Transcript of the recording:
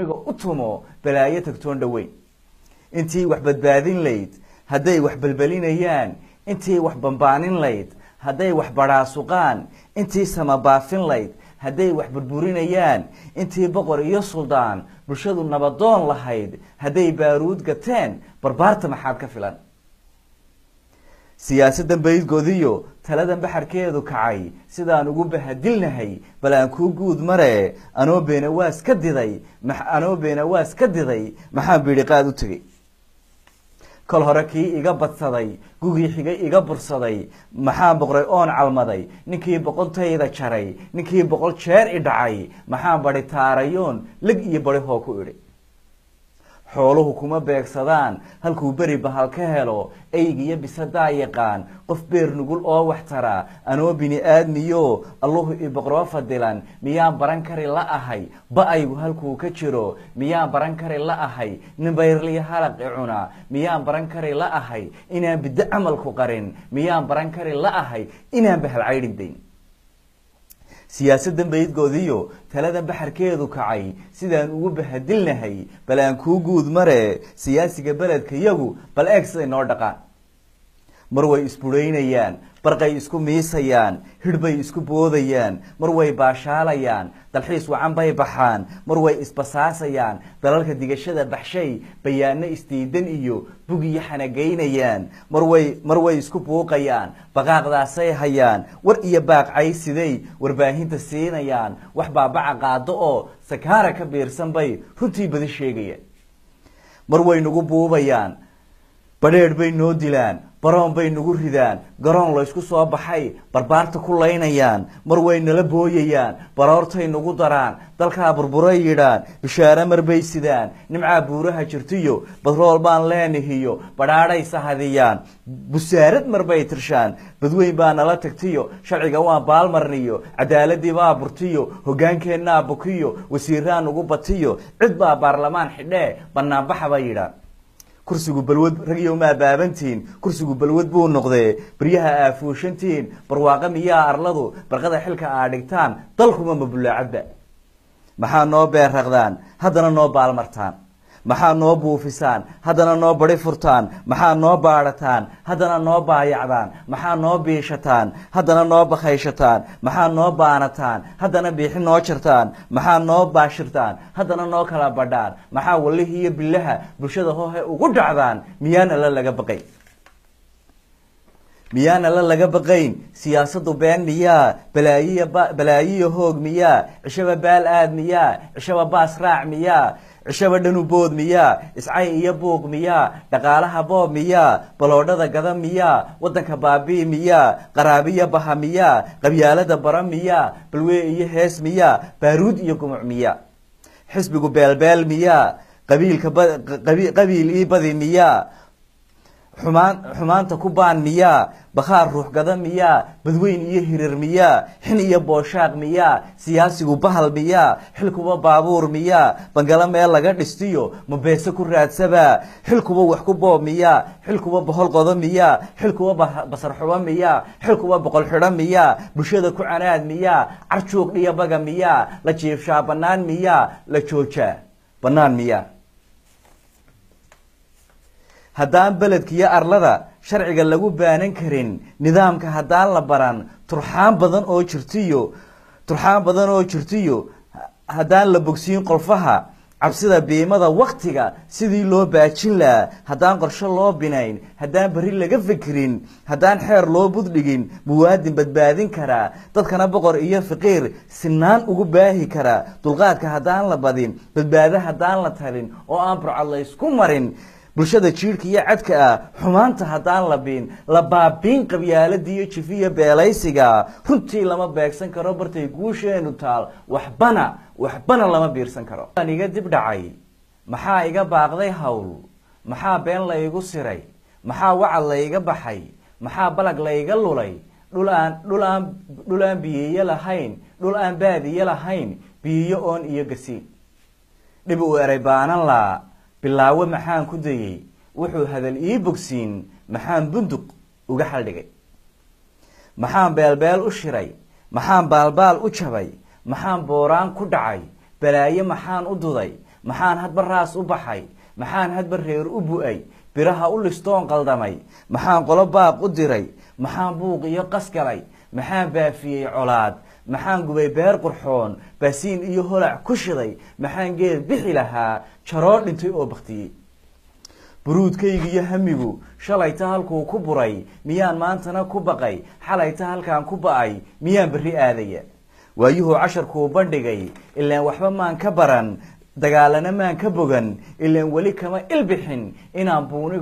buniga u tumo balaayo tagtoon dhoweyn intii wax badbaadin layd hadday wax belbelinayaan intii wax bambaanin layd hadday wax badhaasuqaan intii samabaafin layd hadday wax burburinayaan intii boqor iyo suldaan bulshadu nabadoon lahayd hadday baaruud gateen barbaarta maxaad ka filan siyaasaddan baydgoodiyo taladan baxarkeedu kacay sidaan ugu bahadilnahay bal aan kuu guud mare anoo beenawaas ka diday anoo beenawaas ka diday maxaan biidhiqaad u tegey kol hore kii iga badsaday gugii xigay iga bursaday maxaan boqray oon calmaday ninkii boqontayda jaray ninkii boqol jeer i dhacay maxaan badi taarayoon leg iyo badi hoo ku idhi xooluhu kuma beegsadaan halkuu beri bahal ka helo eygiyo bisadaa yaqaan qof beer nugul oo wax tara anoo bini aadmiyo alluhu iboqroo fadilan miyaan baran kari la ahay ba-aygu halkuu ka jiro miyaan baran kari la ahay nin bayrliyo halaq i cuna miyaan baran kari la ahay inaan biddo camalku qarin miyaan baran kari la ahay inaan bahal caydhin dayn siyaasaddan baydgoodiyo taladan baxarkeedu kacay sidaan ugu bahadilnahay bal aan kuu guud mare siyaasiga beledka yagu bal eeg siday noo dhaqaan mar way isbudhaynayaan barqay isku miisayaan hidhbay isku boodayaan mar way baashaalayaan dalxiis wacan bay baxaan mar way isbasaasayaan dalalka digashada baxshay bayaano isdiidan iyo bugiyo xanagaynayaan mar way mar way isku buuqayaan baqaaqdaasay hayaan war iyo baaqcay siday warbaahinta siinayaan wax baabaca qaado oo sakaara ka biirsan bay runtii badi sheegayaan mar way nagu buubayaan badheedh bay noo dilaan baroon bay nagu ridaan garoon laysku soo baxay barbaarta ku laynayaan mar way nala booyayaan baroortay nagu daraan dalkaa burburay yidhaan bishaare marbay sidaan nimcaa buuraha jirtiyo badrool baan leenahiyo badhaadhay sahadiyaan busaarad marbay tirshaan badweyn baa nala tagtiyo sharciga waan baalmarniyo cadaaladii baa burtiyo hogaankeenaa bukiyo wasiiraa nagu batiyo cid baa baarlamaan xidhee banaanbaxa bay yidhaan kursigu balwad ragyow maa baabantiin kursigu balwad buu noqdee baryaha aafuushantiin barwaaqo miyaa arladu barqada xilka aa dhigtaan dalkuma mabulaacadba maxaa noo beerraqdaan haddana noo baalmartaan maxaa noo buufisaan haddana noo badi furtaan maxaa noo baadhataan haddana noo baayacdaan maxaa noo biishataan haddana noo bakhayshataan maxaa noo baanataan haddana biixi noo jartaan maxaa noo baashirtaan haddana noo kala badhaan maxaa walihi iyo bilaha bulshada hoohe ugu dhacdaan miyaan alla laga baqay miyaan alla laga baqayn siyaasaddu been miyaa balaayiya balaayiya hoog miyaa cishaba baal aad miyaa cishaba baas raac miyaa cishaba dhanu bood miyaa iscay iyo buuq miyaa dhaqaalaha boob miyaa baloodhada gada miyaa waddanka baabii miyaa qaraabiya baha miyaa qabyaalada bara miyaa balwee iyo hees miyaa baaruud iyo gumuc miyaa xisbigu beelbeel miyaa qabiilka qabiil ii badi miyaa xumaan xumaanta ku baan miyaa bakhaar ruux gada miyaa badweyn iyo hirir miyaa xin iyo booshaaq miyaa siyaasigu bahal miyaa xilkuba baabuur miyaa bangalo meel laga dhistiyo mabeese ku raadsabaa xilkuba wax ku boob miyaa xilkuba bohol qodo miyaa xilkuba basar xubo miyaa xilkuba boqol xidho miyaa bulshada ku canaad miyaa carjuuq dhiyabaga miyaa la jiifshaa bannaan miyaa la joojaa bannaan miyaa haddaan beledkiiyo arlada sharciga lagu baanan karin nidaamka haddaan la baran turxaan badan oo jirtiyo turxaan badan oo jirtiyo haddaan la bogsiin qolfaha cabsida biimada waktiga sidii loo baajin lahaa haddaan qorshe loo binayn haddaan berri laga fikirin haddaan xeer loo buddhigin muwaadin badbaadin karaa dadkana boqor iyo faqiir sinaan ugu baahi karaa dulqaadka haddaan la badin badbaado haddaan la talin oo aan burcad laysku marin bulshada jiirhka iyo cadka ah xumaanta haddaan la biin la baabiin qabyaaladii iyo jifiya beelaysiga runtii lama beegsan karo bartay guusheenu taal waxbana waxbana lama biirsan karo aan iga dib dhacay maxaa iga baaqday hawl maxaa been laygu siray maxaa wacad layga baxay maxaa balag layga lulay dhul aan dhul aan dhul aan biyeyo lahayn dhul aan baadiye lahayn biyiyo oon iyo gasiin dhib uu eray baanan laa bilaawo maxaan ku dayey wuxuu hadal ii bogsiin maxaan bunduq uga xaldhigay maxaan beelbeel u shiray maxaan baalbaal u jabay maxaan booraan ku dhacay balaayo maxaan u duday maxaan hadba raas u baxay maxaan hadba reer u bu-ay biraha u listoon qaldamay maxaan qolo baaq u diray maxaan buuq iyo qas galay maxaan baafiyey colaad maxaan gubay beer qurxoon baasiin iyo holac ku shiday maxaan geed bixi lahaa jaroo dhintay oo baktiyey buruudkayga iyo hamigu shalayta halkuu ku buray miyaan maantana ku baqay xalayta halkaan ku ba-ay miyaan berri aadaya waayuhuu casharkuu bandhigay ilaan waxba maan ka baran dagaalana maan ka bogan ilaan weli kama ilbixin inaan buuniga